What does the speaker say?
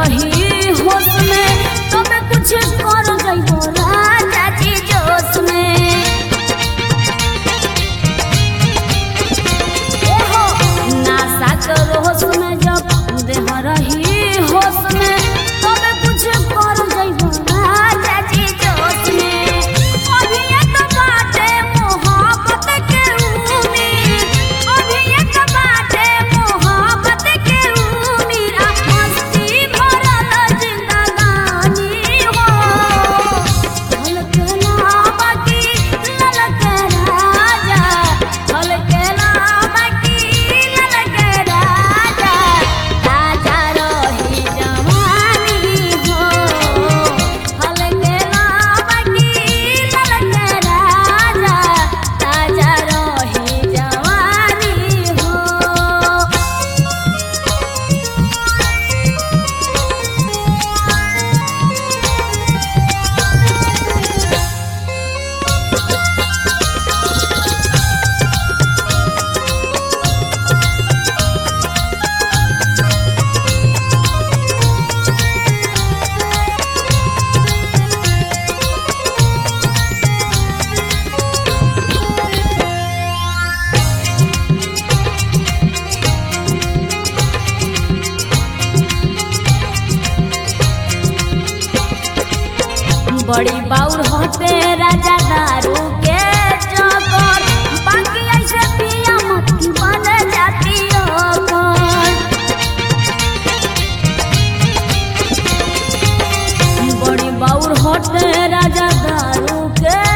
रही होश में तबे कुछ कर जइबो राजा जी जोश में ए हो नासा करो होश में जब देह रही होश में तबे कुछ कर जइबो राजा जी जोश में अभी एक बाटे मोहब्बत के उम्मीद अभी एक बाटे मोहब्बत के उम्मीद आ मस्ती भरल जिंदगानी हो हलके नामकी ललके राजा हलके नामकी ललके राजा ताजा रही जवानी हो हलके नामकी ललके राजा ताजा रही जवानी हो बड़ी बाउर होते राजा दारू के चौकर बाकी ऐसे पिया मत की बन जाती ओकर बड़ी बाउर होते राजा दारू के